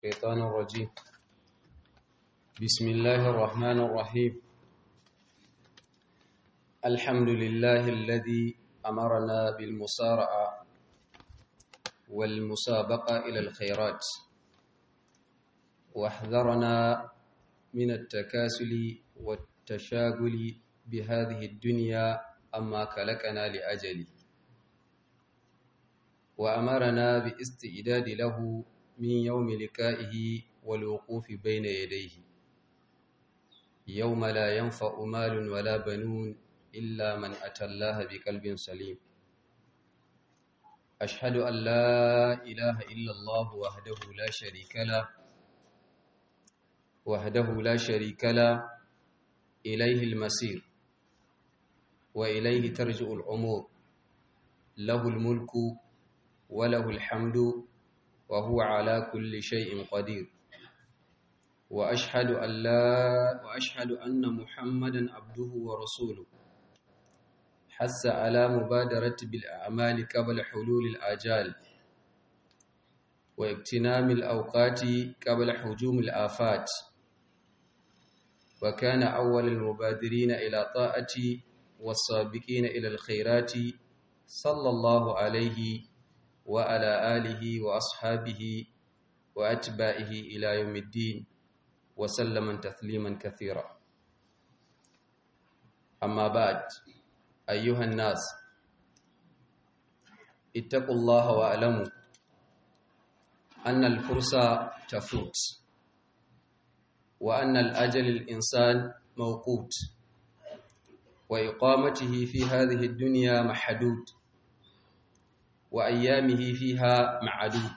الشيطان الرجيم بسم الله الرحمن الرحيم الحمد لله الذي أمرنا بالمسارعة والمسابقة إلى الخيرات واحذرنا من التكاسل والتشاغل بهذه الدنيا أما كلكنا لأجله وأمرنا باستعداد له من يوم لكائه والوقوف بين يديه يوم لا ينفع مال ولا بنون إلا من أتى الله بقلب سليم أشهد أن لا إله إلا الله وحده لا شريك له وحده لا شريك له إليه المسير وإليه ترجع الأمور له الملك وله الحمد وهو على كل شيء قدير وأشهد أن لا وأشهد أن محمدا عبده ورسوله حث على مبادرة بالأعمال قبل حلول الآجال واغتنام الأوقات قبل حجوم الآفات وكان أول المبادرين إلى طاعة والسابقين إلى الخيرات صلى الله عليه وعلى آله وأصحابه وأتباعه إلى يوم الدين وسلم تسليما كثيرا أما بعد أيها الناس اتقوا الله واعلموا أن الفرصة تفوت وأن الأجل الإنسان موقوت وإقامته في هذه الدنيا محدود وأيامه فيها معدود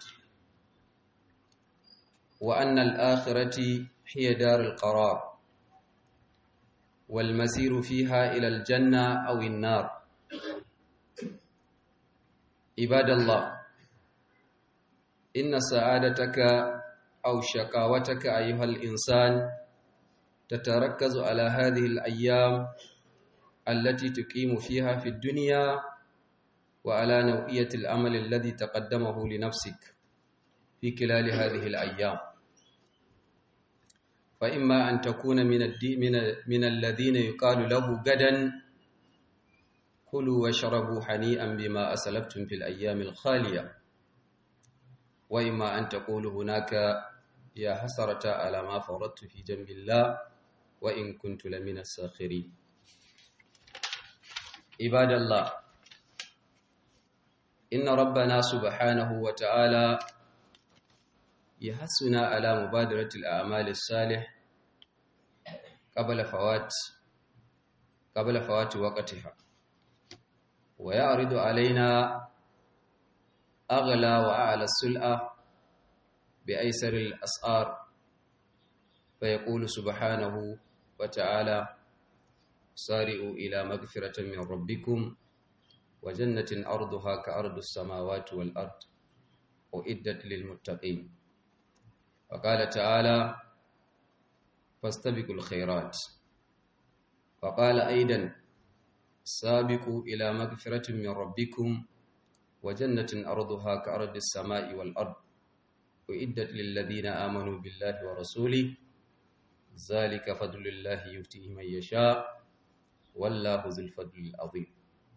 وأن الآخرة هي دار القرار والمسير فيها إلى الجنة أو النار عباد الله إن سعادتك أو شقاوتك أيها الإنسان تتركز على هذه الأيام التي تقيم فيها في الدنيا وعلى نوعية العمل الذي تقدمه لنفسك في خلال هذه الأيام فإما أن تكون من, من, من الذين يقال له غدا كلوا واشربوا حنيئا بما أسلفتم في الأيام الخالية وإما أن تقول هناك يا حسرة على ما فرطت في جنب الله وإن كنت لمن الساخرين عباد الله إن ربنا سبحانه وتعالى يحسنا على مبادرة الأعمال الصالح قبل فوات قبل فوات وقتها ويعرض علينا أغلى وأعلى السلعة بأيسر الأسعار فيقول سبحانه وتعالى سارئوا إلى مغفرة من ربكم وجنة أرضها كأرض السماوات والأرض أعدت للمتقين وقال تعالى فاستبقوا الخيرات وقال أيضا سابقوا إلى مغفرة من ربكم وجنة أرضها كأرض السماء والأرض أعدت للذين آمنوا بالله ورسوله ذلك فضل الله يؤتيه من يشاء والله ذو الفضل العظيم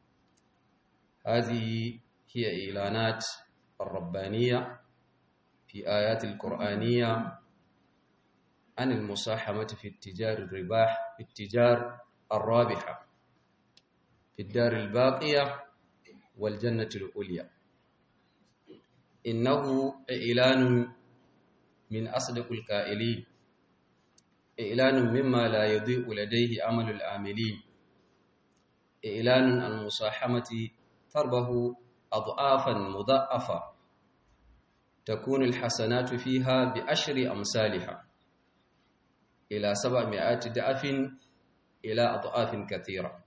هذه هي إعلانات الربانية في آيات القرآنية عن المصاحمة في التجار الرباح في التجار الرابحة في الدار الباقية والجنة العليا إنه إعلان من أصدق القائلين إعلان مما لا يضيء لديه عمل العاملين إعلان عن المصاحمة تربه أضعافا مضاعفة تكون الحسنات فيها بأشر أمثالها إلى سبعمائة ضعف إلى أضعاف كثيرة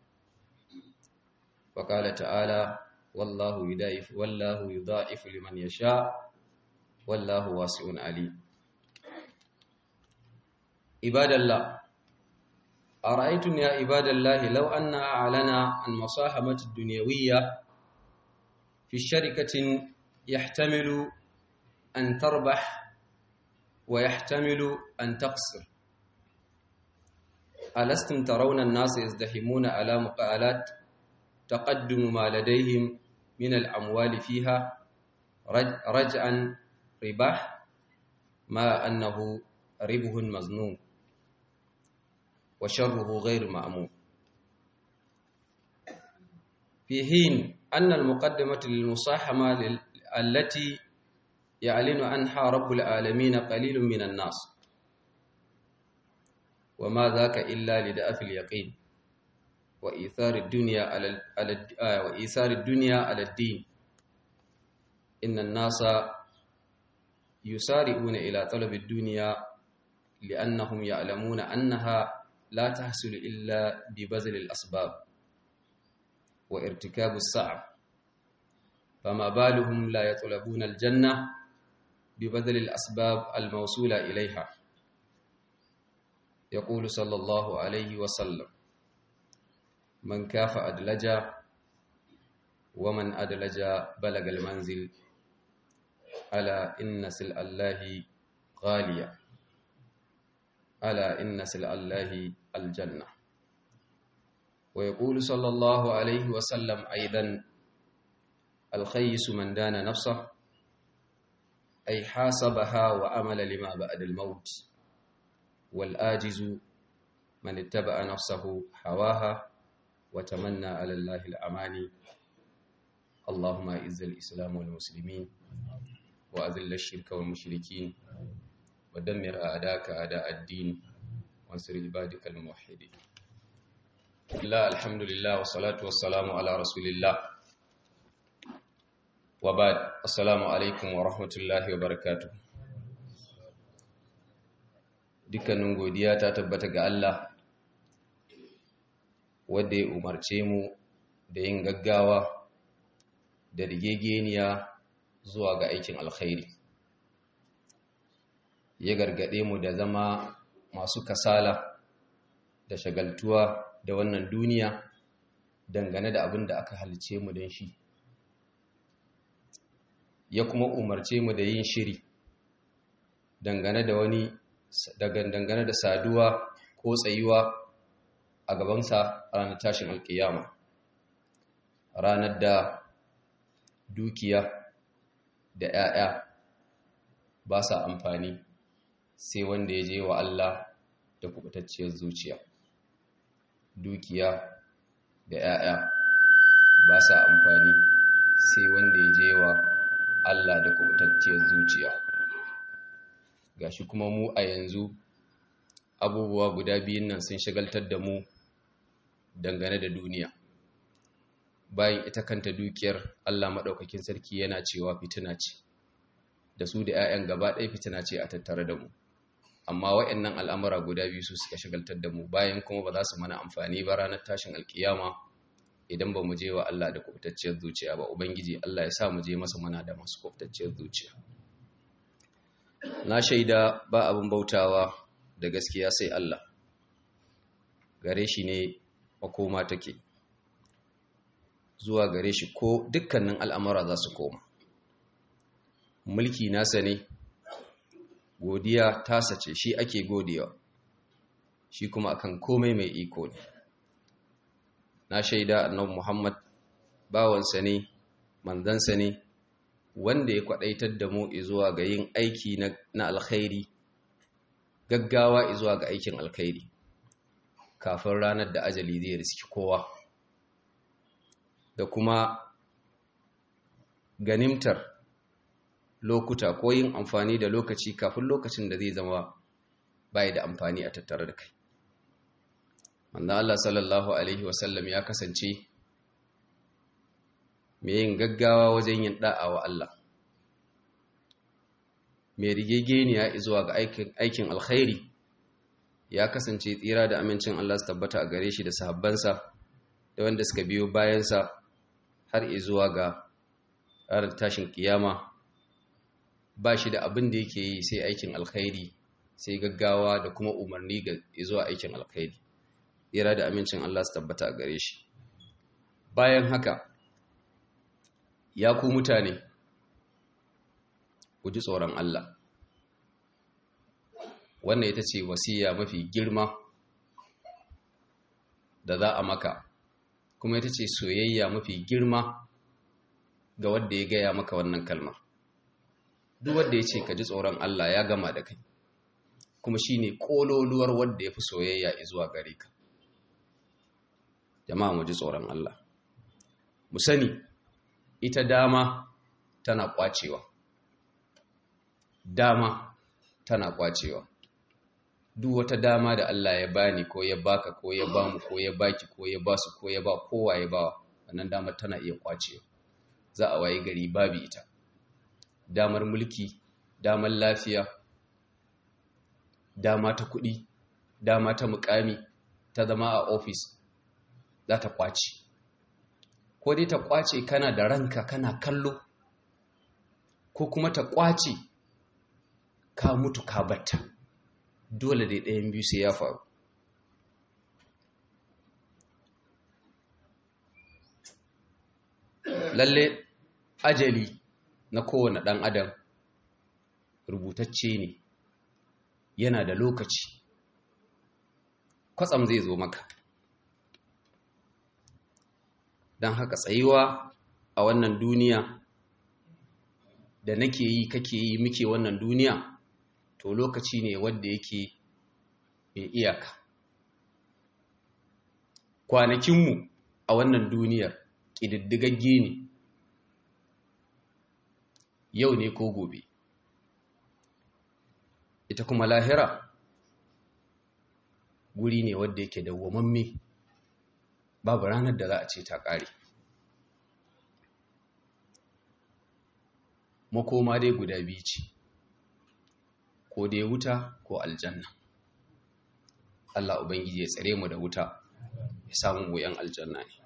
وقال تعالى والله يضاعف والله يضاعف لمن يشاء والله واسع عليم عباد الله أرأيتم يا عباد الله لو أن أعلنا عن مصاحمة الدنيوية في شركة يحتمل أن تربح ويحتمل أن تقصر ألستم ترون الناس يزدحمون على مقالات تقدم ما لديهم من الأموال فيها رجعا رباح ما أنه ربه مظنون وشره غير مأمون في حين أن المقدمة للمصاحمة التي يعلن عنها رب العالمين قليل من الناس وما ذاك إلا لدأف اليقين وإيثار الدنيا على وإيثار الدنيا على الدين إن الناس يسارعون إلى طلب الدنيا لأنهم يعلمون أنها لا تحصل إلا ببذل الأسباب وارتكاب الصعب فما بالهم لا يطلبون الجنة ببذل الأسباب الموصولة إليها يقول صلى الله عليه وسلم من كاف أدلج ومن أدلج بلغ المنزل ألا إن سلع الله غالية ألا إن سلع الله الجنة ويقول صلى الله عليه وسلم أيضا الخيس من دان نفسه أي حاسبها وأمل لما بعد الموت والآجز من اتبع نفسه هواها وتمنى على الله الأماني اللهم أعز الإسلام والمسلمين وأذل الشرك والمشركين ودمر أعداءك أعداء الدين وانصر عبادك الموحدين لا الحمد لله والصلاة والسلام على رسول الله وبعد السلام عليكم ورحمة الله وبركاته dukkanin godiya ta tabbata ga Allah wadda ya umarce mu da yin gaggawa da rigegeniya zuwa ga aikin alkhairi ya gargade mu da zama masu kasala da shagaltuwa da wannan duniya dangane da abin da aka halice mu don shi ya kuma umarce mu da yin shiri dangane da wani dangane da saduwa ko tsayuwa a gabansa ranar tashin alkiyama ranar da dukiya da 'ya'ya ba sa amfani sai wanda ya je wa Allah da kubutacciyar zuciya dukiya da 'ya'ya ba sa amfani sai wanda ya je wa Allah da kubutacciyar zuciya gashi kuma mu a yanzu abubuwa guda biyun nan sun shagaltar da mu dangane da duniya bayan ita kanta dukiyar Allah maɗaukakin sarki yana cewa fitina ce da su da 'ya'yan gaba ɗaya fitina ce a tattare da mu amma waɗannan al'amura guda biyu su suka shagaltar da mu bayan kuma ba za su mana amfani ba ranar tashin alkiyama idan ba mu je wa Allah da kubtacciyar zuciya ba ubangiji Allah ya sa mu je masa mana da masu kubtacciyar zuciya na shaida ba abin bautawa da gaskiya sai Allah gare shi ne makoma take zuwa gare shi ko dukkanin al'amura za su koma mulki nasa ne godiya tasa ce shi ake godewa shi kuma akan komai mai iko ne na shaida annabi Muhammad bawansa ne manzansa ne wanda ya kwadaitar da mu zuwa ga yin aiki na alkhairi gaggawa zuwa ga aikin alkhairi kafin ranar da ajali zai riski kowa da kuma ganimtar lokuta ko yin amfani da lokaci kafin lokacin da zai zama bai da amfani a tattare da kai wanda Allah sallallahu alaihi wasallam ya kasance mai yin gaggawa wajen yin da'a wa Allah mai rigegeniya zuwa ga aikin alkhairi ya kasance tsira da amincin Allah su tabbata a gare shi da sahabbansa da wanda suka biyo bayansa har zuwa ga ranar tashin kiyama ba shi da abin da yake yi sai aikin alkhairi sai gaggawa da kuma umarni ga zuwa aikin alkhairi tsira da amincin Allah su tabbata a gare shi bayan haka ya ku mutane ku ji tsoron Allah wannan ita ce wasiya mafi girma da za a maka kuma ita ce soyayya mafi girma ga wanda ya gaya maka wannan kalmar duk wanda ya ce ka ji tsoron Allah ya gama da kai kuma shi ne ƙololuwar wanda ya fi soyayya zuwa gare ka jama'a mu ji tsoron Allah mu sani ita dama tana kwacewa dama tana kwacewa duk wata dama da Allah ya bani ko ya baka ko ya bamu ko ya baki ko ya basu ko ya ba kowa ya bawa wannan damar tana iya kwacewa za a waye gari babu ita damar mulki damar lafiya dama ta kuɗi dama ta mukami ta zama a ofis za ta kwace ko dai ta kwace kana da ranka kana kallo ko kuma ta kwace ka mutu ka batta dole dai ɗayan biyu sai ya faru lalle ajali na kowane ɗan adam rubutacce ne yana da lokaci kwatsam zai zo maka don haka tsayuwa a wannan duniya da nake yi kake yi muke wannan duniya to lokaci ne wanda yake mai iyaka kwanakinmu a wannan duniyar ƙididdigagge ne yau ne ko gobe ita kuma lahira guri ne wadda yake dawwamamme babu ranar da za a ce ta ƙare makoma dai guda biyu ce ko dai wuta ko aljanna Allah Ubangiji ya tsare mu da wuta ya samu goyon aljanna ne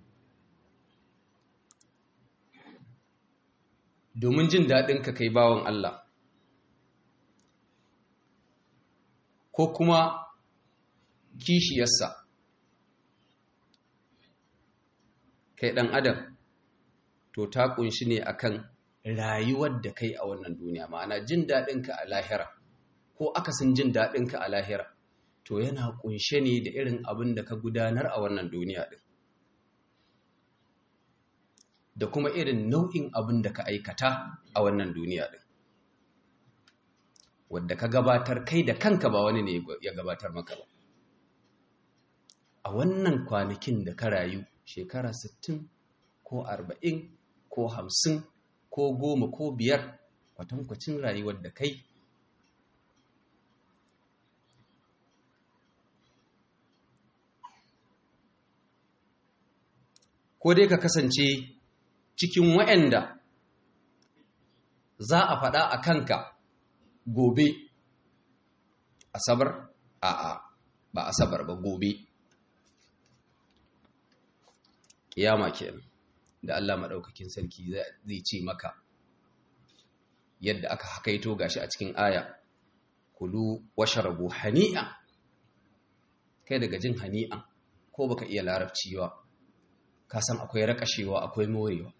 domin jin daɗin ka kai bawan Allah ko kuma kishiyarsa kai ɗan adam to ta ƙunshi ne akan rayuwar da kai a wannan duniya ma'ana jin daɗinka a lahira ko akasin jin daɗinka a lahira to yana ƙunshe ne da irin abin da ka gudanar a wannan duniya ɗin da kuma irin nau'in abin da ka aikata a wannan duniya ɗin wadda ka gabatar kai da kanka ba wani ne ya gabatar maka ba a wannan kwanakin da ka rayu shekara 60 ko 40 ko 50 ko goma ko biyar kwatankwacin rayuwar da kai ko dai ka kasance cikin waɗanda za a faɗa a kanka gobe asabar a'a ba asabar ba gobe kiyama kenan da Allah maɗaukakin sarki zai ce maka yadda aka hakaito gashi a cikin aya kulu washarabu hani'a kai daga jin hani'a ko baka iya larabci ba ka san akwai rakashewa akwai morewa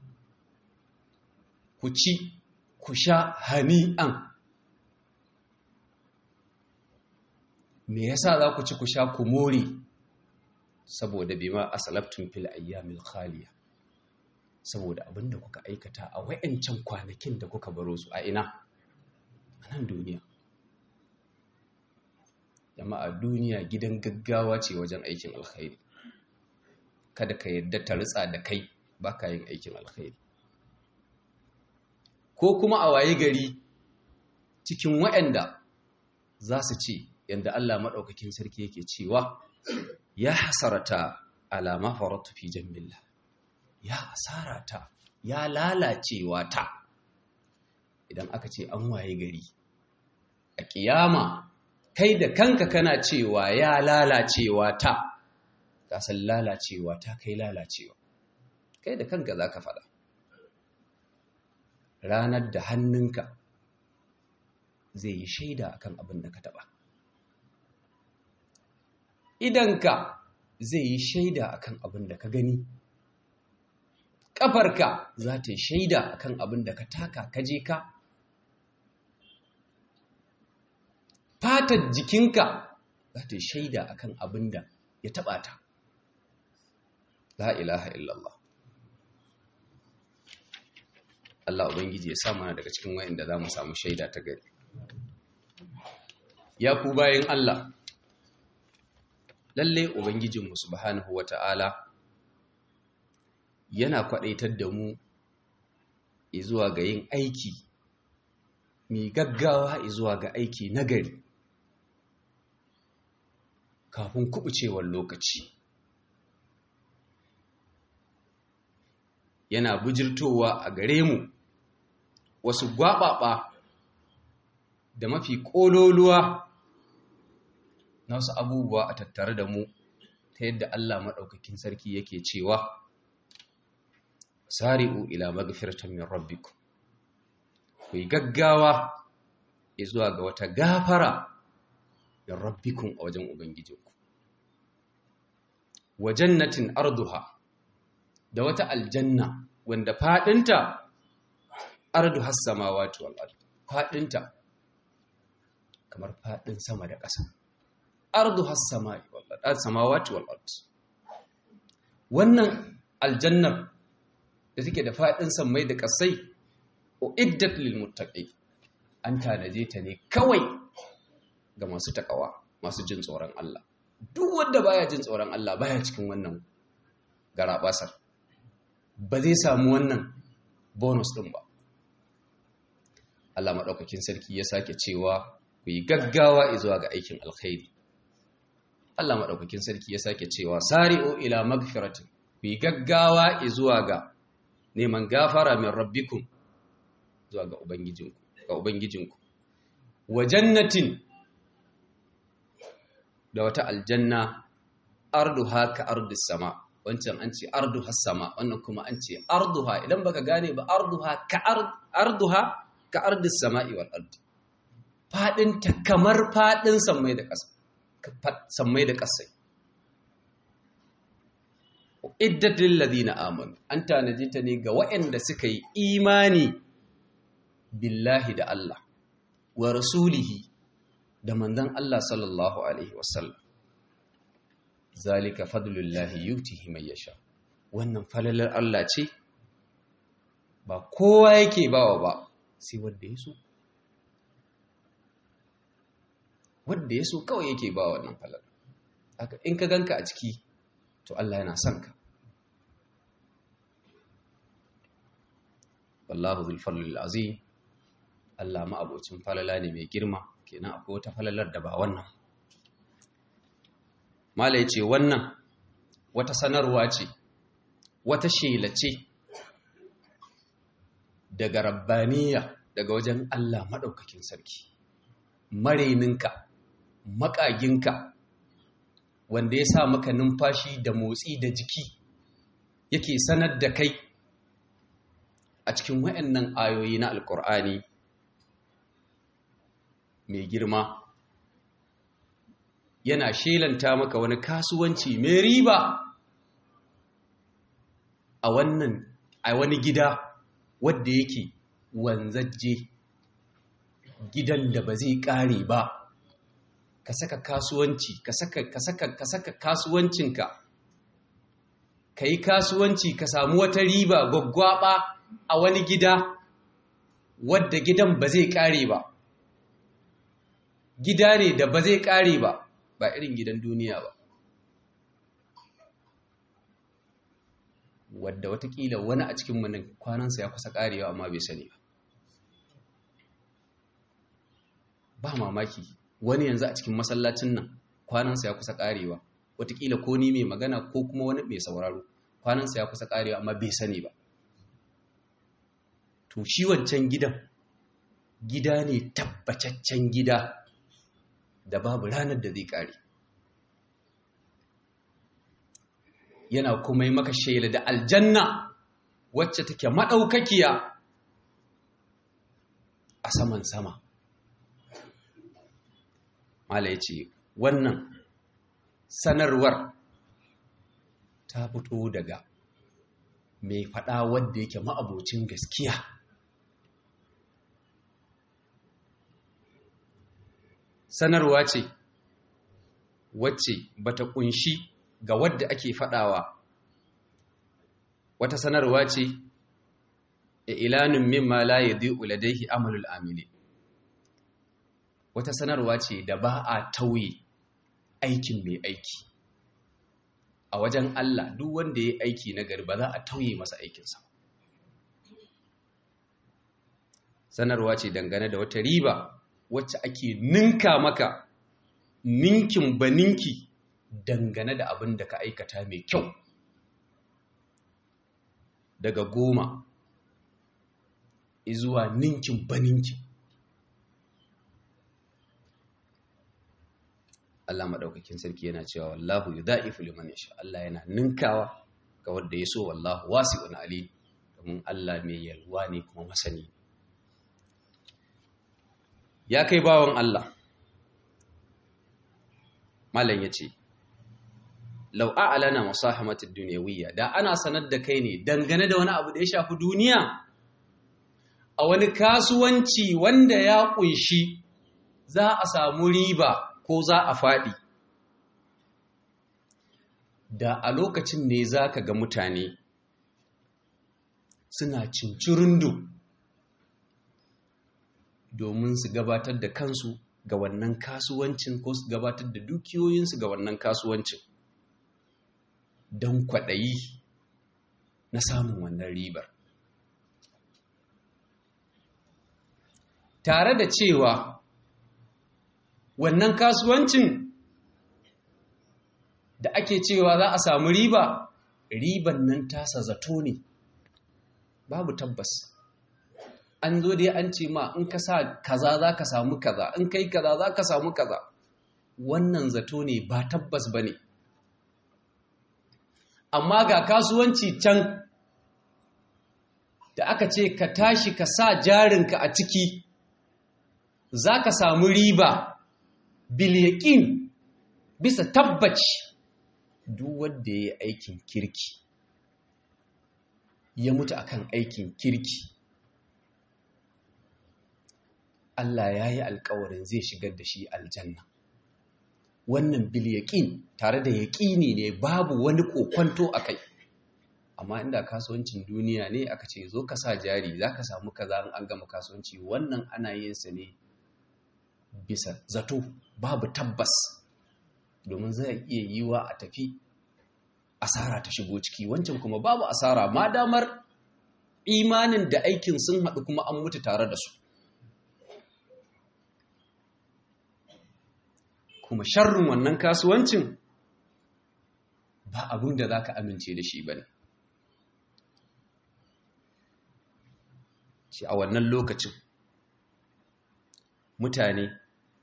ku ci ku sha hani'an me yasa za ku ci ku sha ku more saboda bima asalabtum fil ayyamil khaliya saboda abinda kuka aikata a wayancan kwanakin da kuka baro su a ina a nan duniya jama'a duniya gidan gaggawa ce wajen aikin alkhairi kada ka yadda ta ritsa da kai baka yin aikin alkhairi ko kuma a waye gari cikin wayanda za su ce yanda Allah maɗaukakin sarki yake cewa ya hasarata alama faratu fi jambillah ya hasarata ya lalacewa ta idan aka ce an waye gari a kiyama kai da kanka kana cewa ya lalacewa ta kasan lalacewa ta kai lalacewa kai da kanka za ka faɗa ranar da hannunka zai yi shaida akan abin da ka taɓa idanka zai yi shaida akan abin da ka gani ƙafarka za ta yi shaida akan abin da ka taka ka je ka fatar jikinka za ta shaida akan abin da ya taɓa ta la ilaha illallah Allah Ubangiji ya sa mana daga cikin wayanda za mu samu shaida ta gari ya ku bayan Allah lalle Ubangijinmu subhanahu wata'ala yana kwaɗaitar da mu zuwa ga yin aiki mai gaggawa zuwa ga aiki nagari kafin kubucewar lokaci yana bujirtowa a gare mu wasu gwaɓaɓa da mafi ƙololuwa na wasu abubuwa a tattare da mu ta yadda Allah maɗaukakin sarki yake cewa sari'u ila magfiratan min rabbikum ku yi gaggawa zuwa ga wata gafara min rabbikum a wajen ubangijinku wa jannatin arduha da wata aljanna wanda fadinta arduha samawati wal ard fadinta kamar fadin sama da ƙasa arduha samawati wal ard wannan aljannar da take da faɗin sammai da ƙasai uiddat lil muttaqi an tanaje ta ne kawai ga masu takawa masu jin tsoron Allah duk wanda baya jin tsoron Allah baya cikin wannan garabasar ba zai samu wannan bonus din ba Allah madaukakin sarki ya sake cewa ku yi gaggawa zuwa ga aikin alkhairi Allah madaukakin sarki ya sake cewa sari'u ila magfiratin ku yi gaggawa zuwa ga neman gafara min rabbikum zuwa ga ubangijinku ga ubangijinku wa jannatin da wata aljanna arduha ka ardis sama wancan an ce arduha sama wannan kuma an ce arduha idan baka gane ba arduha ka arduha ka ardis sama'i wal ardi fadin ta kamar fadin sammai da ƙasa sammai da ƙasai iddat lil ladina amanu an tanaji ta ne ga waɗanda suka yi imani billahi da Allah wa rasulihi da manzon Allah sallallahu alaihi wasallam zalika fadlullahi yutihi man yasha wannan falalar Allah ce ba kowa yake bawa ba sai wanda ya so wanda ya so kawai yake bawa wannan falalar haka in ka ganka a ciki to Allah yana son ka wallahu zul fadlil azim Allah ma abocin falala ne mai girma kenan akwai wata falalar da ba wannan mala yace wannan wata sanarwa ce wata shela ce daga rabbaniya daga wajen Allah madaukakin sarki mareninka makaginka wanda ya sa maka numfashi da motsi da jiki yake sanar da kai a cikin wayannan ayoyi na alkur'ani mai girma yana shelanta maka wani kasuwanci mai riba a wannan a wani gida wadda yake wanzajje gidan da ba zai ƙare ba ka saka kasuwanci ka saka ka saka ka saka kasuwancinka ka yi kasuwanci ka samu wata riba gwaggwaba a wani gida wadda gidan ba zai ƙare ba gida ne da ba zai ƙare ba ba irin gidan duniya ba wadda watakila wani a cikin nan kwanansa ya kusa ƙarewa amma bai sani ba ba mamaki wani yanzu a cikin masallacin nan kwanansa ya kusa ƙarewa watakila ko ni mai magana ko kuma wani mai sauraro kwanansa ya kusa ƙarewa amma bai sani ba to shi wancan gidan gida ne tabbataccen gida da babu ranar da zai ƙare yana kuma yi maka shaila da aljanna wacce take maɗaukakiya a saman sama mala ya ce wannan sanarwar ta fito daga mai faɗa wadda yake ma'abocin gaskiya sanarwa ce wacce bata kunshi ga wadda ake fadawa wata sanarwa ce ilanin mimma la yadhi'u ladayhi amalul amili wata sanarwa ce da ba a tauye aikin mai aiki a wajen Allah duk wanda ya aiki na gari ba za a tauye masa aikinsa sanarwa ce dangane da wata riba wacce ake ninka maka ninkin baninki dangane da abin da ka aikata mai kyau daga goma izuwa ninkin baninki Allah maɗaukakin sarki yana cewa wallahu yudha'ifu liman yasha Allah yana ninkawa ga wanda ya so wallahu wasi'un alim domin Allah mai yalwa ne kuma masani ya kai bawan Allah malam yace law a'lana musahamatid dunyawiyya da ana sanar da kai ne dangane da wani abu da ya shafi duniya a wani kasuwanci wanda ya kunshi za a samu riba ko za a faɗi da a lokacin ne za ka ga mutane suna cincirindo domin su gabatar da kansu ga wannan kasuwancin ko su gabatar da dukiyoyinsu ga wannan kasuwancin don kwaɗayi na samun wannan ribar tare da cewa wannan kasuwancin da ake cewa za a samu riba riban nan tasa zato ne babu tabbas an zo dai an ce ma in ka sa kaza za ka samu kaza in kai kaza za ka samu kaza wannan zato ne ba tabbas ba ne amma ga kasuwanci can da aka ce ka tashi ka sa jarinka a ciki za ka samu riba bilyaƙin bisa tabbaci duk wanda ya yi aikin kirki ya mutu akan aikin kirki Allah ya yi alkawarin zai shigar da shi aljanna wannan bilyaƙin tare da yaƙini ne babu wani kokwanto a kai amma inda kasuwancin duniya ne aka ce zo ka sa jari za ka samu kaza an gama kasuwanci wannan ana yin sa ne bisa zato babu tabbas domin zai iya yiwa a tafi asara ta shigo ciki wancan kuma babu asara ma damar imanin da aikin sun haɗu kuma an mutu tare da su kuma sharrin wannan kasuwancin ba abin da za ka amince da shi ba ne shi a wannan lokacin mutane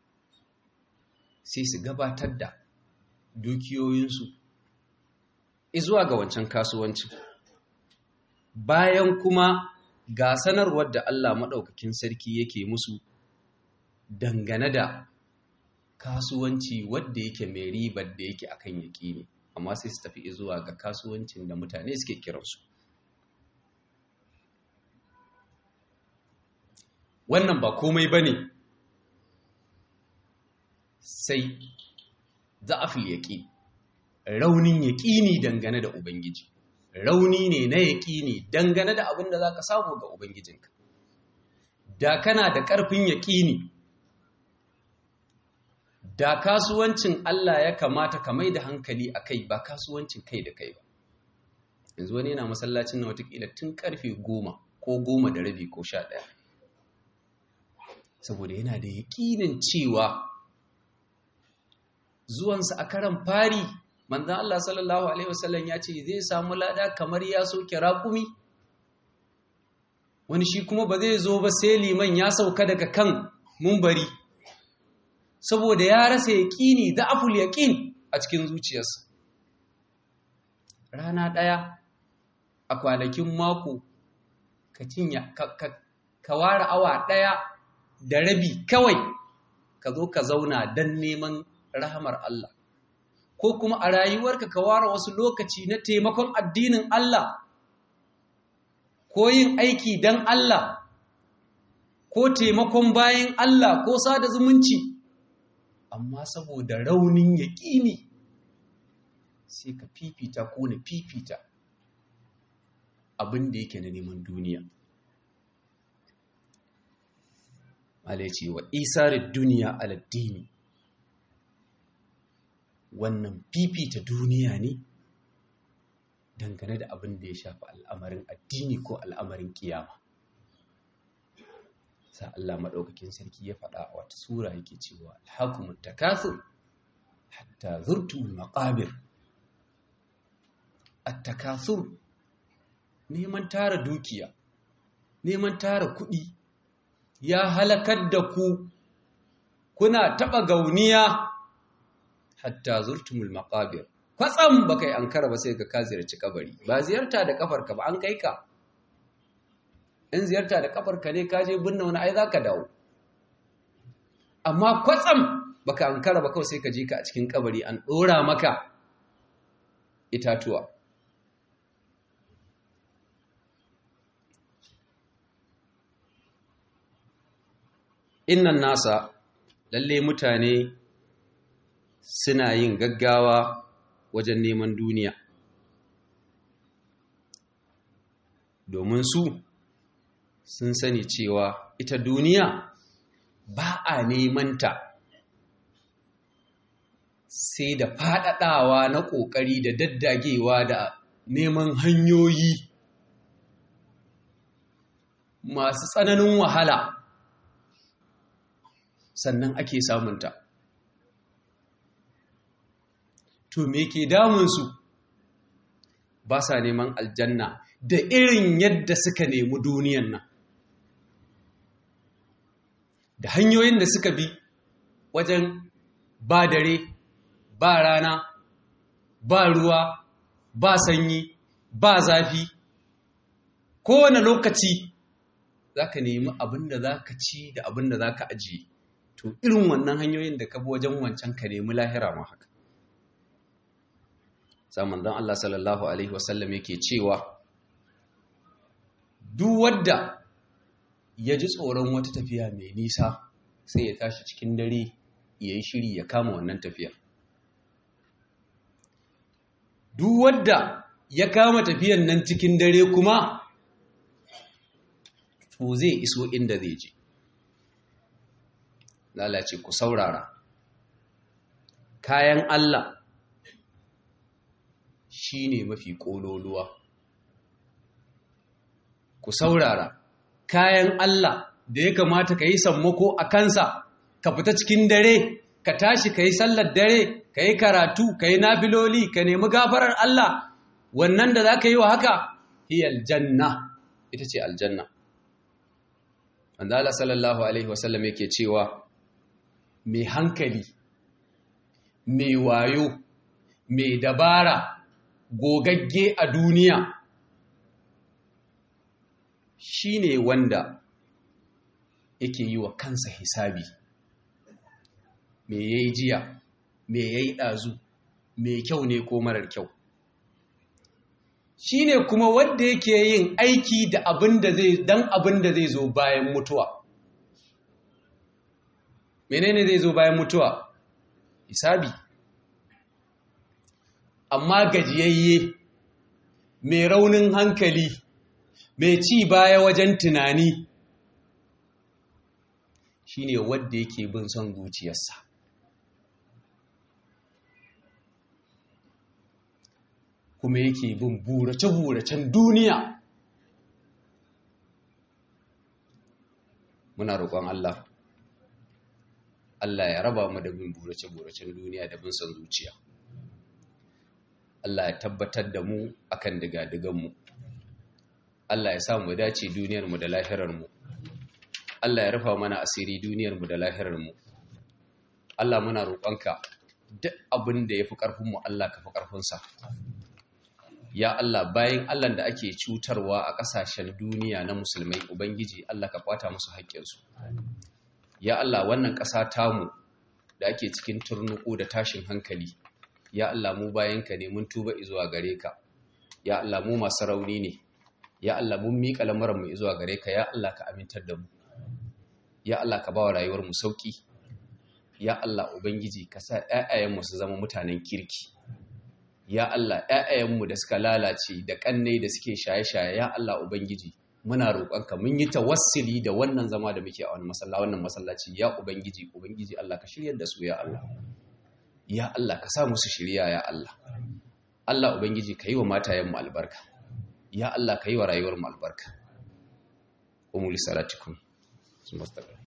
sai su gabatar da dukiyoyinsu izuwa ga wancan kasuwancin bayan kuma ga sanarwar da Allah maɗaukakin sarki yake musu dangane da kasuwanci wadda yake mai ribar da yake akan yaƙi ne amma sai su tafi zuwa ga kasuwancin da mutane suke kiransu wannan ba komai ba ne sai za'afil yaƙi raunin yaƙini dangane da ubangiji rauni ne na yaƙini dangane da abin da za ka samu ga ubangijinka da kana da ƙarfin yaƙini da kasuwancin Allah ya kamata ka mai da hankali a kai ba kasuwancin kai da kai ba yanzu wani yana masallacin na watakila tun karfe goma ko goma da rabi ko sha ɗaya saboda yana da yaƙinin cewa zuwansa a karan fari manzan Allah sallallahu Alaihi wasallam ya ce zai samu lada kamar ya soke raƙumi wani shi kuma ba zai zo ba sai liman ya sauka daga kan mumbari saboda ya rasa yaƙini da aful yaƙin a cikin zuciyarsa rana ɗaya a kwanakin mako ka cinya ka ware awa ɗaya da rabi kawai ka zo ka zauna don neman rahamar Allah ko kuma a rayuwarka ka ware wasu lokaci na taimakon addinin Allah ko yin aiki don Allah ko taimakon bayan Allah ko sada zumunci amma saboda raunin yaƙini sai ka fifita ko na fifita abin da yake na neman duniya malai ce wa isarar duniya aladdini wannan fifita duniya ne dangane da abin da ya shafi al'amarin addini ko al'amarin kiyama sa Allah maɗaukakin sarki ya faɗa a wata sura yake cewa alhakumut takathur hatta zurtumul maqabir at-takathur neman tara dukiya neman tara kuɗi ya halakar da ku kuna taɓa gauniya hatta zurtumul maqabir kwatsam baka yi ankara ba sai ka ka ziyarci kabari ba ziyarta da kafarka ba an kai ka in ziyarta da kafarka ne ka je binne wani ai zaka dawo amma kwatsam baka ankara ba kawai sai ka je ka a cikin kabari an dora maka itatuwa innan nasa lalle mutane suna yin gaggawa wajen neman duniya domin su sun sani cewa ita duniya ba a nemanta sai da faɗaɗawa na ƙoƙari da daddagewa da neman hanyoyi masu tsananin wahala sannan ake samunta to me ke damunsu ba sa neman aljanna da irin yadda suka nemi duniyan nan da hanyoyin da suka bi wajen ba dare ba rana ba ruwa ba sanyi ba zafi kowane lokaci za ka nemi abin da za ka ci da abin da za ka ajiye to irin wannan hanyoyin da ka bi wajen wancan ka nemi lahira ma haka saman don Allah sallallahu Alaihi wasallam yake cewa duk wadda ya ji tsoron wata tafiya mai nisa sai ya tashi cikin dare ya yi shiri ya kama wannan tafiya duk wadda ya kama tafiyan nan cikin dare kuma to zai iso inda zai je lalace ku saurara kayan Allah shi ne mafi ƙololuwa. Ku saurara, kayan Allah da ya kamata ka yi sammako a kansa, ka fita cikin dare, ka tashi ka yi sallar dare, ka yi karatu, ka yi nafiloli, ka nemi gafarar Allah, wannan da za ka yi wa haka, hi aljanna, ita ce aljanna. Wanda Allah sallallahu Alaihi wasallam yake cewa, mai hankali, mai wayo, mai dabara, gogagge a duniya shi ne wanda yake yi wa kansa hisabi me ya yi jiya me ya yi ɗazu me kyau ne ko marar kyau shi ne kuma wanda yake yin aiki da abin da zai dan abin da zai zo bayan mutuwa menene zai zo bayan mutuwa hisabi amma gajiyayye mai raunin hankali mai ci baya wajen tunani shine wadda yake bin son zuciyarsa kuma yake bin burace-buracen duniya muna roƙon Allah Allah ya raba mu da bin burace-buracen duniya da bin son zuciya Allah ya tabbatar da mu akan diga-diganmu Allah ya sa mu dace duniyarmu da lahirarmu Allah ya rufa mana asiri duniyarmu da lahirarmu Allah muna roƙonka duk abin da ya fi ƙarfinmu Allah ka fi ƙarfinsa ya Allah bayan Allah da ake cutarwa a ƙasashen duniya na musulmai ubangiji Allah ka kwata musu haƙƙinsu ya Allah wannan ƙasa tamu da ake cikin turnuku da tashin hankali ya Allah mu bayanka ne mun tuba zuwa gare ka ya Allah mu masu rauni ne ya Allah mun miƙa lamuran mu zuwa gare ka ya Allah ka amintar da mu ya Allah ka ba wa rayuwar mu sauki ya Allah ubangiji ka sa ƴaƴayenmu su zama mutanen kirki ya Allah ƴaƴayenmu da suka lalace da ƙannai da suke shaye-shaye ya Allah ubangiji muna roƙonka mun yi tawassuli da wannan zama da muke a wannan masallaci wannan masallaci ya ubangiji ubangiji Allah ka shiryar da su ya Allah ya Allah ka sa musu shiriya ya Allah Allah ubangiji ka yi wa matayenmu albarka ya Allah ka yi wa rayuwar mu albarka umul salatikum